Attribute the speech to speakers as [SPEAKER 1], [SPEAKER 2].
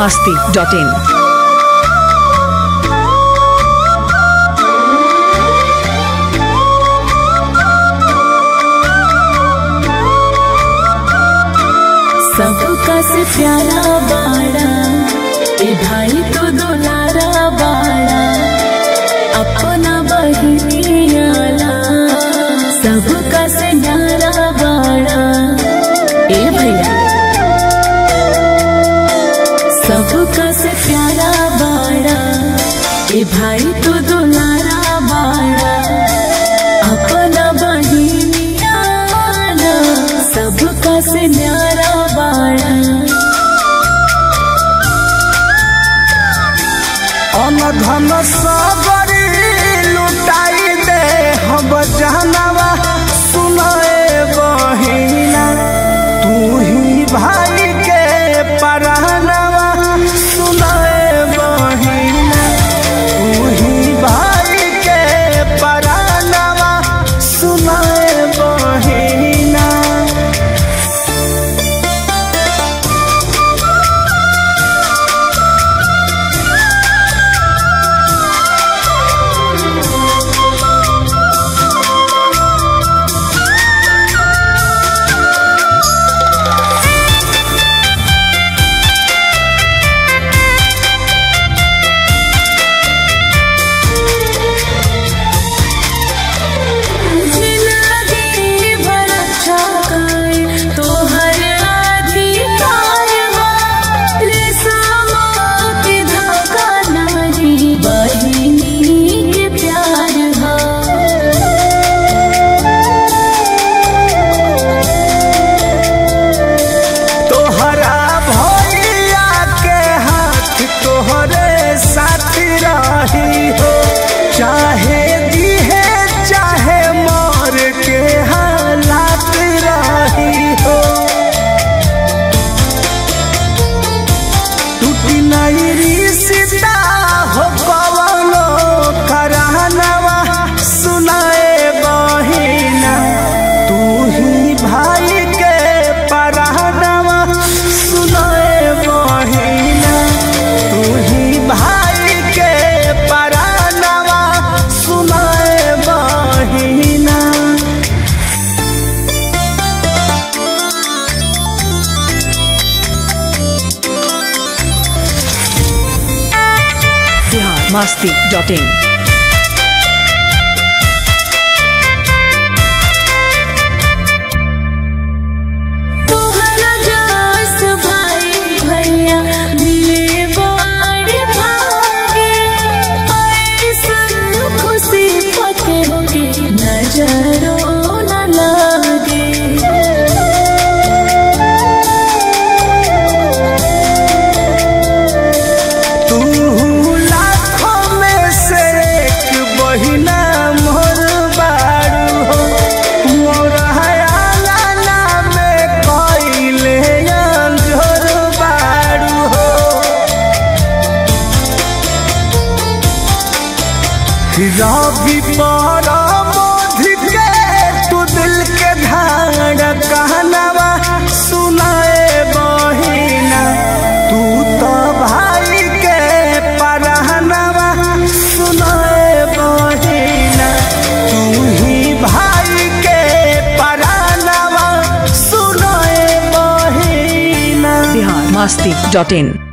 [SPEAKER 1] masti.in.
[SPEAKER 2] सबका से प्यारा बाड़ा ए भाई तो दुलारा बाड़ा अपना बहिनियाला सबका से न्यारा बाड़ा ए भैया सबका से प्यारा बाड़ा ए भाई तो दुलारा बाड़ा अपना बहिनियाला सबका से न्यारा बाड़ा
[SPEAKER 3] अनधन सबरी लुटाई दे हम जानवा सुनाए बहिना तू ही भाई के परानवा सुनाए बहिना तू ही भाई के परानवा सुनाए बहिना
[SPEAKER 2] जिंदगी भर अच्छा करे तोहर अधिकार बा रे सामा के धागा नारी बहिनी के प्यार बा
[SPEAKER 3] तोहरा भैया के हाथ तोहरे साथ रही हो चाहे दिहे चाहे मर के हालात रही हो टूटी नहीं रिश्ता हो कवनो करानवा सुनाए बहिना तू ही भाई के परानवा सुनाए बहिना तू ही भाई के परानवा सुनाए बहिना
[SPEAKER 1] Bihar masti.in.
[SPEAKER 2] तोहरा जास भाई भैया मिले बड़ भागे ऐसन खुशी पके होके नजरो न लागे
[SPEAKER 3] तू लाखों में से एक बहिना मोर बारू हो मोर हयाला में कइले अंजोर बारू हो रवि पर मोधि के तू दिल के धाड़ कहनवा सुनाए बहिना तू तो भाई के परहनवा सुनाए बहिना तू ही भाई के परहनवा सुनाए बहिना
[SPEAKER 1] Bihar masti.in.